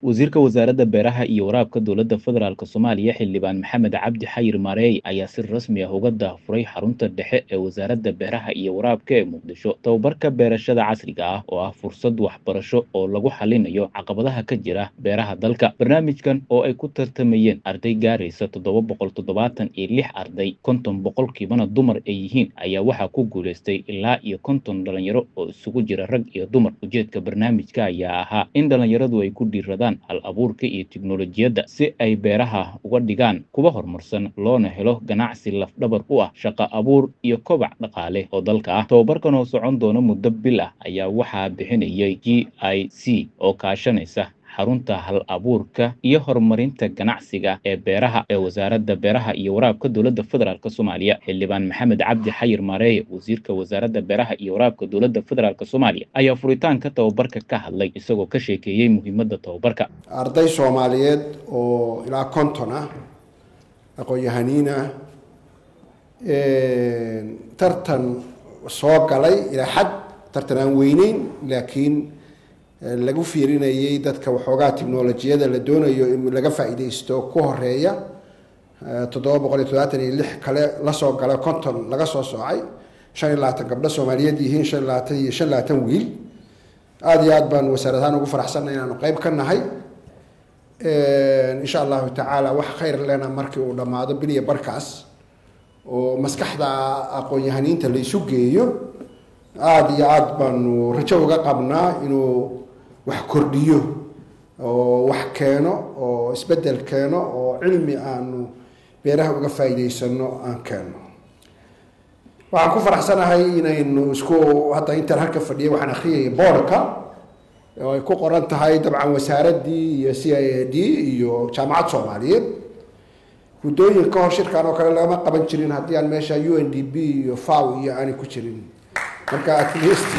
wasiirka wasaaradda beeraha iyo waraabka dowladda federaalk soomaaliya xildhibaan maxamed cabdi xayir maareey ayaa si rasmi ah uga daahfuray xarunta dhexe ee wasaaradda beeraha iyo waraabka ee muqdisho tababarka beerashada casriga ah oo ah fursad waxbarasho oo lagu xalinayo caqabadaha ka jira beeraha dalka barnaamijkan oo ay ku tartamayeen arday gaaraysa toddoba boqol toddobaatan iyo lix arday konton boqolkiibana dumar ay yihiin ayaa waxaa ku guulaystay ilaa iyo konton dhalinyaro oo isugu jira rag iyo dumar ujeedka barnaamijka ayaa ahaa in dhalinyaradu ay ku dhiiradaan hal abuurka iyo tiknolojiyadda si ay beeraha uga dhigaan kuwa horumarsan loona helo ganacsi lafdhabar u ah shaqo abuur iyo kobac dhaqaale oo dalka ah tababarkan oo socon doona muddo bil ah ayaa waxaa bixinayay g i c oo kaashanaysa xarunta hal abuurka iyo horumarinta ganacsiga ee beeraha ee wasaaradda beeraha iyo waraabka dowladda federaalk soomaaliya xildhibaan maxamed cabdi xayir maareeye wasiirka wasaaradda beeraha iyo waraabka dowladda federaalk soomaaliya ayaa furitaanka tababarka ka hadlay isagoo ka sheekeeyey muhiimadda tababarka arday soomaaliyeed oo ilaa konton ah aqoon-yahaniin ah tartan soo galay ilaa xad tartan aan weyneyn laakiin lagu fiirinayay dadka waxoogaa technolojiyada la doonayo in laga faa'iidaysto ku horeeya toddoba boqol iyo toddobaatan iyo lix kale lasoo gala konton laga soo soocay shan iyo labaatan gabdho soomaaliyeed yihiin shan iyo labaatan iyo shan labaatan wiil aada iyo aad baan wasaarad ahaan ugu faraxsanna inaanu qeyb ka nahay insha allahu tacaala wax khayr lena markii uu dhammaado biliya barkaas oo maskaxda aqoon-yahaniinta la isu geeyo aada iyo aada baanu rajo uga qabnaa inuu wax kordhiyo oo wax keeno oo isbeddel keeno oo cilmi aanu beeraha uga faa'iidaysano aan keeno waxaan ku faraxsanahay inaynu isku hadda intaan halka fadhiyay waxaan akhriyaya boorka oo ay ku qoran tahay dabcan wasaaraddii iyo c i a d iyo jaamacad soomaaliyeed guddooyin ka hor shirkan oo kale lagama qaban jirin haddii aan meesha u n d b iyo faw iyo aanay ku jirin marka at least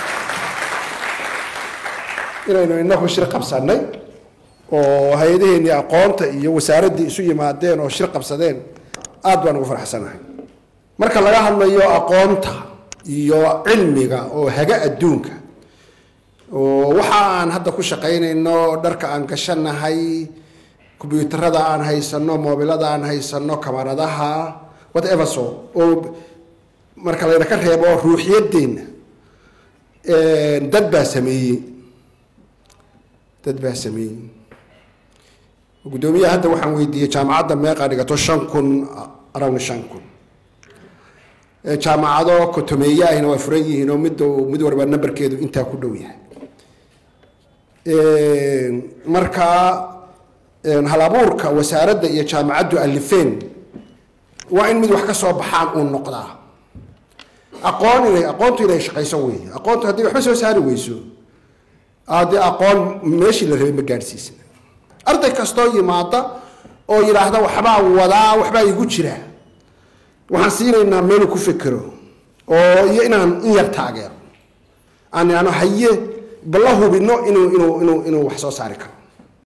inaynu inagu shir qabsanay oo hay-adaheenii aqoonta iyo wasaaraddii isu yimaadeen oo shir qabsadeen aada baan ugu faraxsanahay marka laga hadlayo aqoonta iyo cilmiga oo haga adduunka oo waxa aan hadda ku shaqaynayno dharka aan gashanahay combyuutarada aan haysano moobilada aan haysano kamaradaha whatever so oo marka layna ka reebo ruuxiyadeenna dad baa sameeyey dad baa sameeyey guddoomiyaha hadda waxaan weydiiyey jaamacadda meeqaa dhigato shan kun around shan kun jaamacado kotomeeye ahina waa furan yihiin oo mid mid walba namberkeedu intaa ku dhow yahay marka hal abuurka wasaaradda iyo jaamacaddu alifeen waa in mid wax ka soo baxaan uu noqdaa aqoon inay aqoontu inay shaqayso wey aqoontu haddii waxba soo saari weyso dee aqoon meeshii la rabay ma gaadhsiisna arday kastoo yimaada oo yidhaahda waxbaa wadaa waxbaa igu jira waxaan siinaynaa meeluu ku fekero oo iyo inaan in yar taageero aan idhaahno haye balla hubino inuu inuu inuu inuu wax soo saari karo